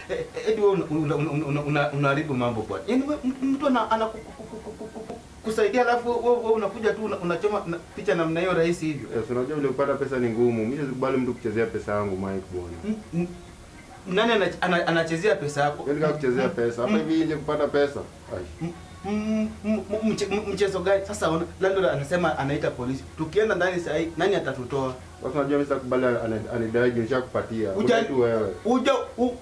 eh, eh, eti wewe una- una- una- una- una- unaharibu mambo bwana. Yaani wewe mtu- mtu ana ana ku- ku- ku- ku- ku- ku- kusaidia alafu wewe wewe unakuja tu una- unachoma na- picha namna hiyo rahisi hivyo. Yes, unajua vile kupata pesa ni ngumu. Mimi sikubali mtu kuchezea pesa yangu Mike bwana. Mm, mm. Nani ana- ana- anachezea pesa yako? Wewe nika kuchezea pesa. Hapa hivi nje kupata pesa. Ai. M- m- m- m- mche- m- mchezo gani sasa? ona, Landlord anasema anaita polisi, tukienda ndani saa hii nani atatutoa? Sasa unajua mimi sikubali ana- anidai juu nishakupatia. Uja- Uja tu wewe. Uja u-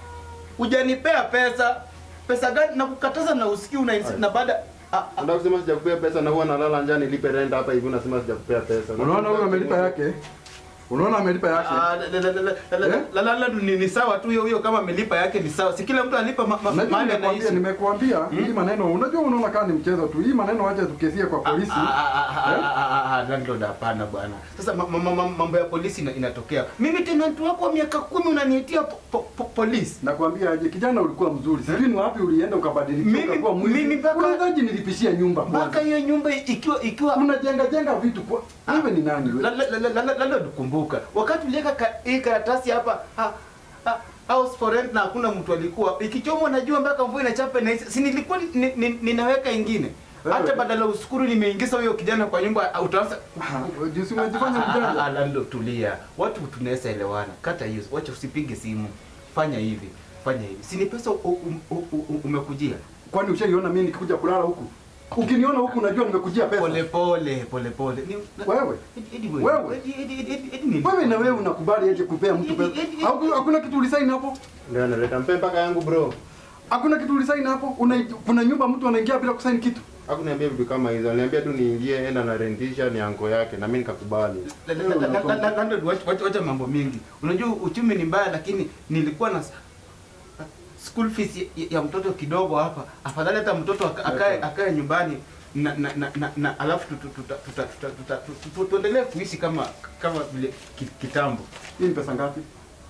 ujanipea pesa pesa gani? na kukataza na usikii una Ai. na baada a- a- Unataka kusema sijakupea pesa na huwa nalala njaa nilipe rent hapa hivi unasema sijakupea pesa. Unaona huyo amelipa yake? Unaona amelipa yake? Ah, la- la- la- la- la- la- Eh? la- la- la- ni ni sawa tu hiyo hiyo, kama amelipa yake ni sawa, si kila mtu alipa ma- ma- Unajua mahali nimekuambia anaishi. nimekuambia hii maneno unajua unaona kama ni mchezo tu. Hii maneno acha tukesie kwa polisi. Ah, ah, ah, ah, Eh? ah, ah, ah, landlord, hapana bwana. Sasa ma- ma- ma- ma- mambo ya polisi ina- inatokea. Mimi tenant wako wa miaka kumi unaniitia po, po, po, polisi. Nakwambia aje kijana ulikuwa mzuri. Sijui ni wapi ulienda ukabadilika Mimi- ukakuwa mwizi. mimi mpaka- Unawezaje nilipishia nyumba Mpaka kwanza? hiyo nyumba ikiwa ikiwa Unajenga jenga vitu kwa wewe ni nani wewe? La- la- la- la- la- Landlord, kumbuka wakati uliweka ka- hii karatasi hapa ha, ha, house for rent na hakuna mtu alikuwa ikichomwa najua mpaka mvua inachapa na si nilikuwa ni, ni, ninaweka ingine Wewe. hata badala uskuru nimeingiza huyo kijana kwa nyumba ah, utaanza Ah, Jinsi umejifanya Ah, ah, ah, mjanja. ah, Landlord, tulia watu tunaweza elewana kata hiyo wacha usipige simu fanya hivi fanya hivi si ni pesa u- u- u- u- umekujia Kwani ushaiona mimi nikikuja kulala huku? Ukiniona huku unajua nimekujia pesa. pole pole pole pole Ni- Wewe. Edi- Edi Wewe. Edi- Edi- Edi- Edi- Edi ni- Wewe na wewe unakubali aje kupea mtu pesa? Haku- Hakuna kitu ulisaini hapo? Ndio analeta mpe mpaka yangu bro. Hakuna kitu ulisaini hapo? Una, kuna nyumba mtu anaingia bila kusaini kitu? Hakuniambia vitu kama hizo. Aliniambia tu niingie enda na rentisha ni anko yake na mimi nikakubali. La- la- la- la- la- la- Landlord, wacha- wacha- wacha mambo mengi. Unajua uchumi ni mbaya, lakini nilikuwa na s- school fees ya, ya mtoto kidogo hapa. Afadhali hata mtoto aka- akae akae nyumbani na na na, na, na alafu tu- tu- tuta- tuta- tuta- tuta- tu- tu- tuendelee kuishi kama kama vile ki- kitambo. Hii ni pesa ngapi?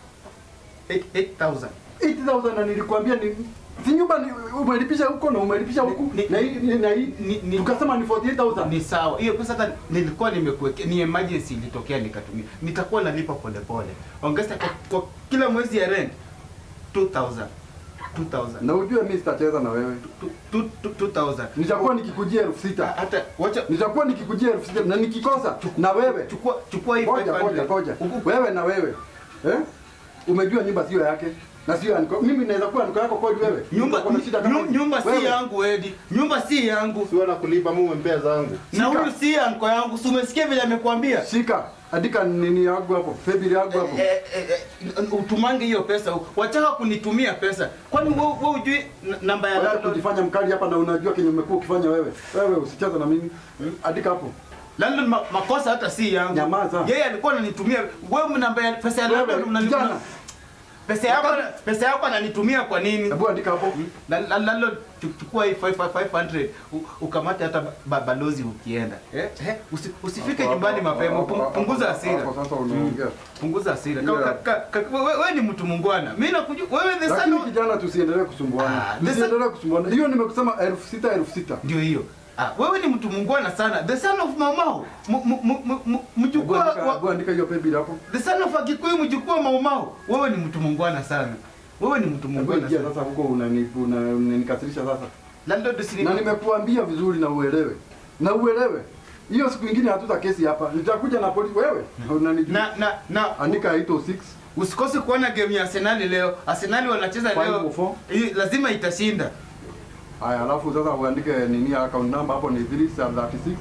8 8000 8000 na nilikwambia ni si nyumba ni umelipisha huko na umelipisha huku Ni- na hii ni- na hii ni- ni- tukasema ni 48000 ni sawa. Hiyo pesa hata nilikuwa nimekuwekea, ni emergency ilitokea nikatumia. Nitakuwa nalipa polepole. Ongeza kwa, kwa kila mwezi ya rent 2000 2000 na ujue mimi sitacheza na wewe. Tu- tu- tu- 2000 Nitakuwa nikikujia elfu Ha- sita hata wacha nitakuwa nikikujia elfu sita na nikikosa na wewe chukua chukua hii Ngoja 500. ngoja ngoja. Uku- Wewe na wewe. Eh? Umejua nyumba sio yake na sio anko. Mimi naweza kuwa anko yako kweli wewe. nyumba Uko na shida kama nyu- hizi? nyumba si Wewe. yangu Edi, nyumba si yangu Siwe na kulipa Mungu mpea zangu. na Shika. huyu si anko yangu. Si umesikia vile amekwambia? Shika. Andika nini yangu hapo. Febili yangu hapo. Eh, eh, eh, utumange hiyo pesa, wataka kunitumia pesa. Kwani wewe wewe hujui n- namba ya Wewe landlord? kujifanya mkali hapa na unajua kenye umekuwa ukifanya wewe. Wewe usicheze na mimi. Andika hapo. Landlord ma, makosa hata si yangu. Nyamaza. Yeye alikuwa ananitumia wewe namba ya pesa ya Wewe landlord unani- kijana. Pesa yako pesa yako ananitumia kwa nini? Hebu andika hapo. La- la- Landlord chu- chukua hii 500 u- ukamate hata ba- balozi ukienda. Eh? Eh? Usi, usifike Hapo, nyumbani hapo, mapema, hapo, pung- hapo, punguza hapo, hasira. Hapo sasa unaongea. Punguza hasira. Yeah. Ka- ka- ka- ka- Wewe wewe ni mtu mungwana. Mimi nakujua wewe the son Lakini of- kijana tusiendelee kusumbuana. Ah, the Tusiendelee kusumbuana. Hiyo nimekusema elfu sita elfu sita. ndio hiyo. Ah, wewe ni mtu mungwana sana. The son of Maumau. M- m- m- m- m- Hebu Mjukuu andika- wa hebu andika hiyo pebili hapo. The son of Agikuyu mjukuu wa Maumau. Wewe ni mtu mungwana sana. Wewe ni mtu Hebu mungwana ingia sana. sasa huko unani- una- unanikasirisha sasa. Landlord usini na nimekuambia vizuri na uelewe na uelewe hiyo siku ingine hatuta kesi hapa nitakuja na polisi wewe unanijua na na na andika 806 Usikose kuona game ya Arsenal leo. Arsenal wanacheza Five leo. or four. Hii lazima itashinda. haya alafu sasa uandike nini account number hapo ni 336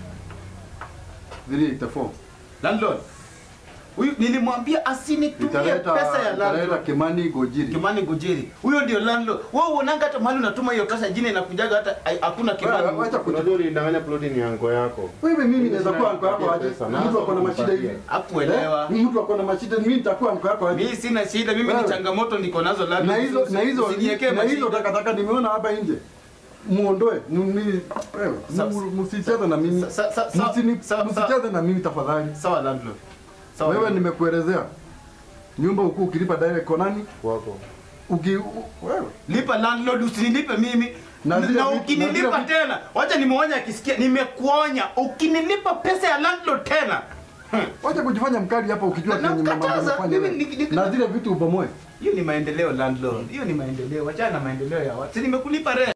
384 Landlord. Huyu nilimwambia asinitumie italeta pesa ya italeta landlord. Kimani Gojiri Kimani Gojeri. Huyo ndio landlord. Wewe unaanga hata mahali unatuma hiyo pesa jina inakujaga hata ai- hakuna Wewe, Kimani. wacha kutu- Unajua ulidanganya ploti ni anko yako. wewe mimi naweza kuwa anko yako aje Pesa, mtu ako na mashida hivi Hakuelewa. Eh? mtu ako na mashida mimi nitakuwa anko yako aje Mimi sina shida, mimi ni Wewe. changamoto niko nazo landlord. na hizo na hizo Usiniwekee na hizo mashida. takataka nimeona hapa nje muondoe Mimi- wewe Sa- mu- msicheze na mimi sa- sa- sa- sa- Msini- sa- sa- msicheze na mimi tafadhali Sawa landlord. Sawa. wewe landlord. nimekuelezea nyumba ukuu ukilipa direct kwa nani Wako. uki u- wewe lipa landlord usinilipe mimi Na na, zile na vitu- ukinilipa na zile tena wacha nimeonya akisikia nimekuonya ukinilipa pesa ya landlord tena Wacha kujifanya mkali hapa ukijua Na- kenye mambo nakataza. unafanya Mimi wewe. niki- niki- na zile vitu ubomoe. Hiyo ni maendeleo landlord. Hiyo ni maendeleo. Wachana na maendeleo ya watu. Si nimekulipa rent.